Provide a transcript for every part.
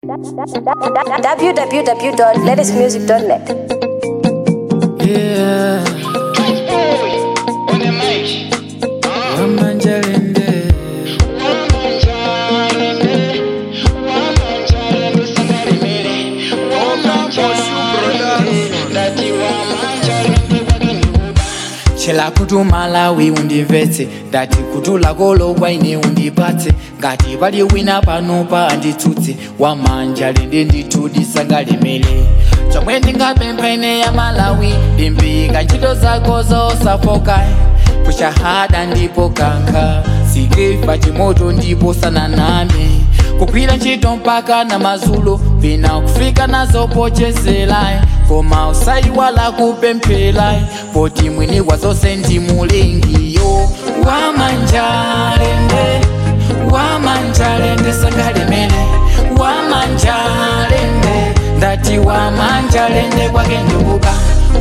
www.latestmusic.net. Yeah. Wamanjalende. chela kuti malawi undimvetse ndati kuti lakolo kwaine undipatse ngati pali wina panopa anditsutse wamanjalende ndithu ndisangalemere chomwe ndingapempha ine ya malawi ndimbika ntchito zako zosafoka kushahada ndipo kankha sikefa chimoto ndipo sananame kugwira ntchito mpaka na mazulo pina kufika nazo pochezela koma usayiwala kupemphera poti mwini wa zonse ndi mulengiyo wamanjalende wamanjalende sangalemere wamanjalende ndati wamanjalende kwake ndukuka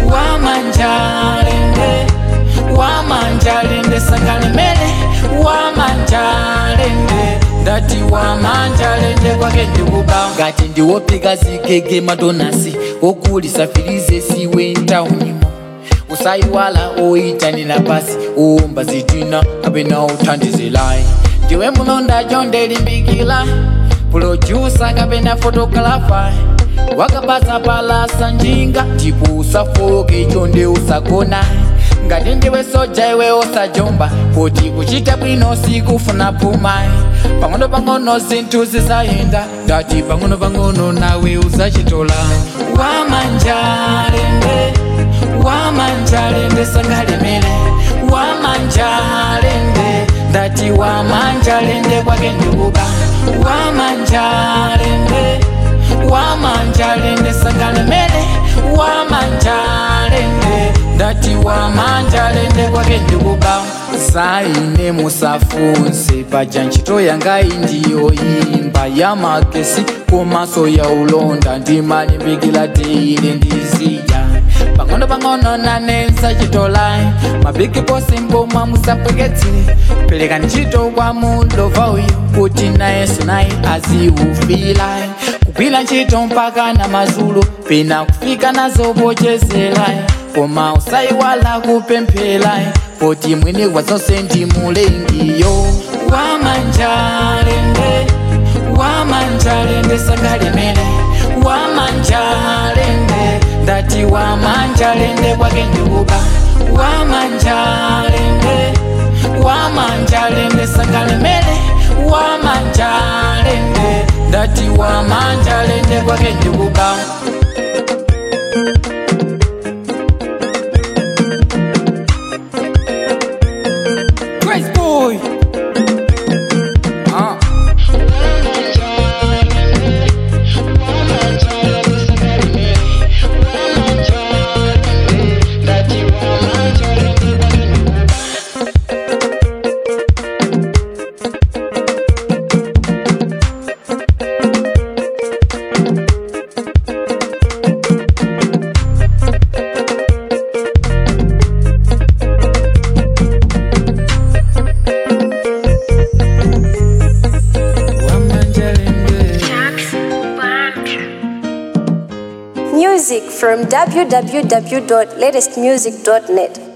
wamanjalende wamanjalende sangalemere wamanjalende ndati wamanjalende kwake ndikuba ngati ndiwopika zigege madonasi okulisa filize siwe ntaunimo usayiwala oyitanira pasi uwumba zitina kapena uthandizelayi ndiwe mulonda jonde limbikila pulojusa kapena fotokalafa wakapasa palasa njinga ndipo usafoke chonde usagona ngati ndiwe soja iwe osajomba poti kuchita bwino sikufuna puma pang'ono pang'ono zinthu zizayenda ndati pang'ono pang'ono nawe uzachitola wamanjalende wamanjalende sangalemere wamanjalende ndati wamanjalende kwake ndikuba wamanjalende wamanjalende sangalemere wamanjalende ndati wamanjalende kwake ndikuba zaine musafunse paja ntchito yanga indiyo imba ya makesi komaso ya ulonda ndimalimbikila teile ndizija pang'ono pang'ono nanensa chitolai mabigi posi mboma musapweketsile pelekani ntchito kwa mulova uyu kuti nayenso naye aziufilai kugwira ntchito mpaka na mazulo pena kufika nazo pochezelayi koma usayiwala kupemphelayi poti mwini wa zonse ndi mulengiyo wamanjalende wamanjalende sangalemere wamanjalende ndati wamanjalende kwake ndikuba wamanjalende wamanjalende sangalemere wamanjalende ndati wamanjalende kwake ndikuba Grace boy. Ah. Wamanjalende. Music from www.latestmusic.net.